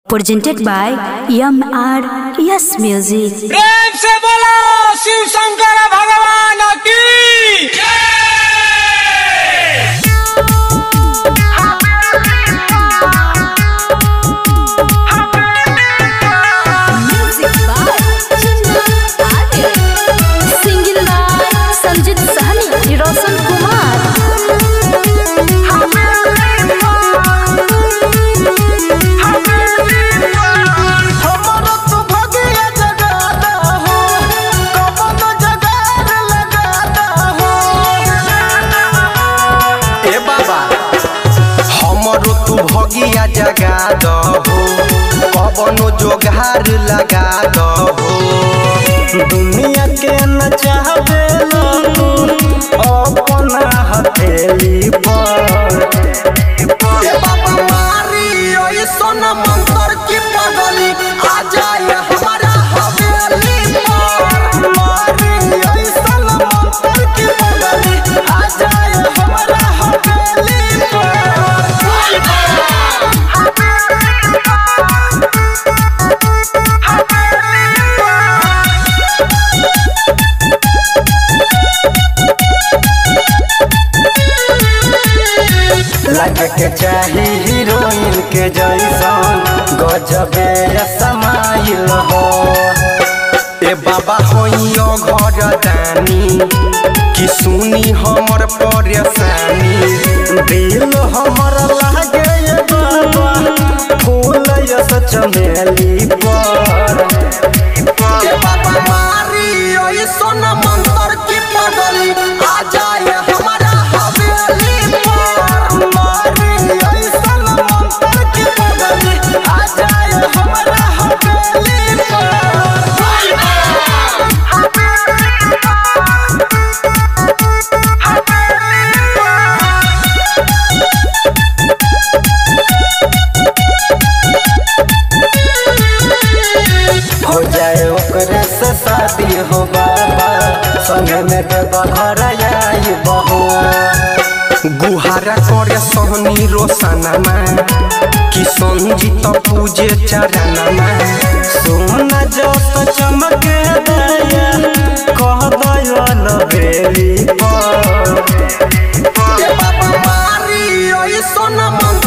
presented by MR Yes Music. प्रेम से बोलो शिव शंकर भगवान की Music by Chinna Adil. Singing by Sanjit Sahni, Roshan Kumar. हमरो तो भगिया जगाता हो कमन जगार लगाता हो ए बाबा हमरो तू भगिया जगा दहो कबनो जोगार लगा दहो दुनिया के न चाहबे तू अपना हथेली पर ए बाबा मारी ओए सोना मंत्र की पगली आ जाए हमारा हवेली पर मारी ओए सोना मंत्र की पगली आ जाए हमारा हवेली लग के चाही हीरोइन के जैसन गजबे समाइल हो ए बाबा होइयो घर दानी कि सुनी हमर परेशानी दिल हमर लागे ए बाबा फूल यस चमेली पर ए बाबा मारी ओए सोना मंत्र की पगली आ जाए हमारा हवेली पर मारी ओए सोना मंत्र की पगली आ जाए हमारा हवेली हो जाए ओकरे से शादी हो बाबा संग में देवा घर आई बहो गुहारा करे सोहनी रोशनमा कि संजीत पूजे चरणमा सोना जस चमके दया कह दया लबेली पर ए बाबा मारी ओए सोना मन